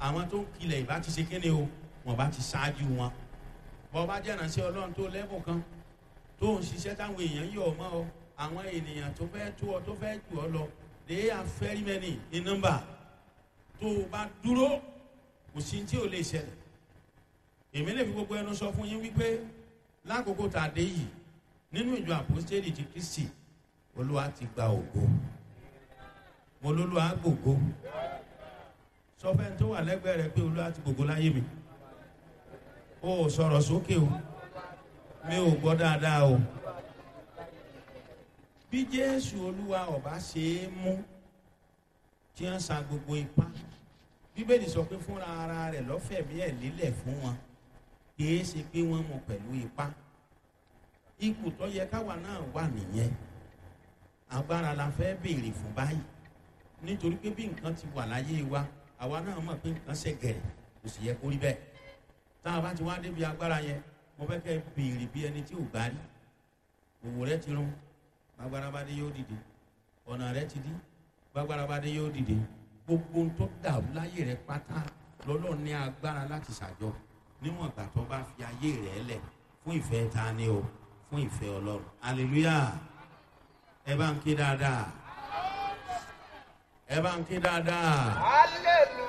àwọn tó ń kilẹ̀ ìbá ti ṣe kíni o wọn bá ti ṣáájú wọn bọ́ bá jẹ́ ìrànṣẹ́ ọlọ́run tó lẹ́bùn kan tó ń ṣiṣẹ́ táwọn èèyàn yọ̀ ọ́ mọ́ ọ àwọn ènìyàn tó fẹ́ tó ọ tó fẹ́ jù ọ lọ they are very many in number tó o bá dúró kò sí tí ò lè ṣẹlẹ̀ èmi lè fi gbogbo ẹnu sọ fún yín wípé lákòókò tá a dé yìí nínú ìjọ àpòstélì ti kristi olúwa ti gba ògo mo lólúwa gbògo sọ fẹ́ tó wà lẹ́gbẹ̀ẹ́ rẹ pé olúwa ti gbògo láyé mi o ò sọ̀rọ̀ sókè o mi ò gbọ́ dáadáa o bí jésù olúwa ọba ṣe é mú tí wọ́n sa gbogbo ipá bíbélì sọ pé fúnra ara rẹ̀ lọ́fẹ̀mí ẹ̀ lélẹ̀ fún wọn kìí ṣe pé wọ́n mú pẹ̀lú ipá ipò tó yẹ káwa náà wà nìyẹn agbára la fẹ́ béèrè fún báyìí nítorí pé bí nǹkan ti wà láyé wa àwa náà mọ̀ pé nǹkan ṣe gẹ̀rẹ̀ kò sì yẹ kó rí bẹ́ẹ̀ tá a bá ti wá débi agbára yẹn mo fẹ́ kẹ́ béèrè bí ẹni tí ò gbá rí òwò rẹ ti rún gbàgbára bá dé yóò dìde ọ̀nà rẹ ti dí gbàgbára bá dé yóò dìde gbogbo ohun tó dàrú láyé rẹ pátá lọ́lọ́run ní agbára láti ṣàjọ níwọ̀n ìgbà tó bá fi ayé rẹ lẹ̀ fún ìfẹ́ ta ni o fún ìfẹ́ ọlọ́run hallelujah ẹ bá ń ké dáadáa ẹ bá ń ké dáadáa hallelujah.